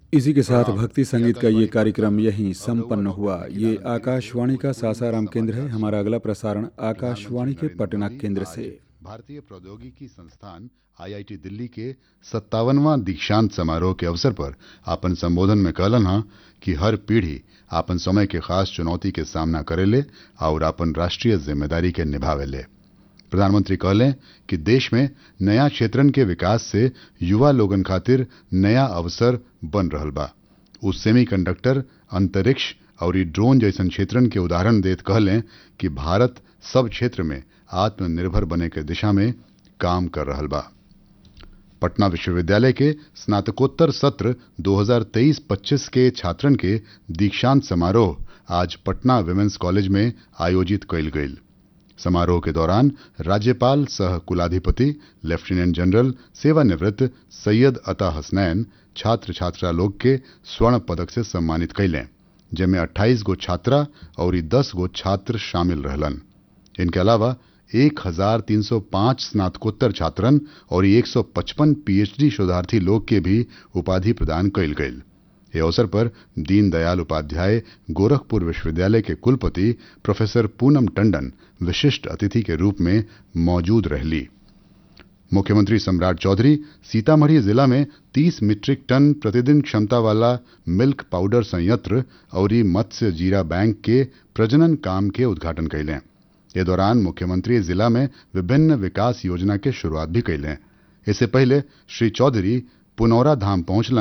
इसी के साथ भक्ति संगीत का ये कार्यक्रम यहीं संपन्न हुआ ये आकाशवाणी का सासाराम केंद्र है हमारा अगला प्रसारण आकाशवाणी के पटना केंद्र से भारतीय प्रौद्योगिकी संस्थान आईआईटी दिल्ली के सत्तावनवा दीक्षांत समारोह के अवसर पर आपन संबोधन में कहलन हा कि हर पीढ़ी आपन समय के खास चुनौती के सामना करेले और आपन राष्ट्रीय जिम्मेदारी के निभावेले प्रधानमंत्री कहले कि देश में नया क्षेत्रन के विकास से युवा लोगन खातिर नया अवसर बन रहल बा उ सेमीकंडक्टर अंतरिक्ष और ई ड्रोन जैसन क्षेत्रन के उदाहरण देत कहले कि भारत सब क्षेत्र में आत्मनिर्भर बने के दिशा में काम कर रहल बा पटना विश्वविद्यालय के स्नातकोत्तर सत्र 2023-25 के छात्रन के दीक्षांत समारोह आज पटना विमेंस कॉलेज में आयोजित कयल गईल समारोह के दौरान राज्यपाल सह कुलाधिपति लेफ्टिनेंट जनरल सेवानिवृत्त सैयद अता हसनैन छात्र छात्रा लोग के स्वर्ण पदक से सम्मानित कैलें जिनमें 28 गो छात्रा और 10 गो छात्र शामिल रहलन इनके अलावा 1305 स्नातकोत्तर छात्रन और 155 पीएचडी शोधार्थी लोग के भी उपाधि प्रदान कैल गईल ये अवसर पर दीनदयाल उपाध्याय गोरखपुर विश्वविद्यालय के कुलपति प्रोफेसर पूनम टंडन विशिष्ट अतिथि के रूप में मौजूद रहली मुख्यमंत्री सम्राट चौधरी सीतामढ़ी जिला में 30 मीट्रिक टन प्रतिदिन क्षमता वाला मिल्क पाउडर संयंत्र और मत्स्य जीरा बैंक के प्रजनन काम के उद्घाटन कैलें ये दौरान मुख्यमंत्री जिला में विभिन्न विकास योजना के शुरुआत भी कैलें इससे पहले श्री चौधरी पुनौरा धाम पहुंचलन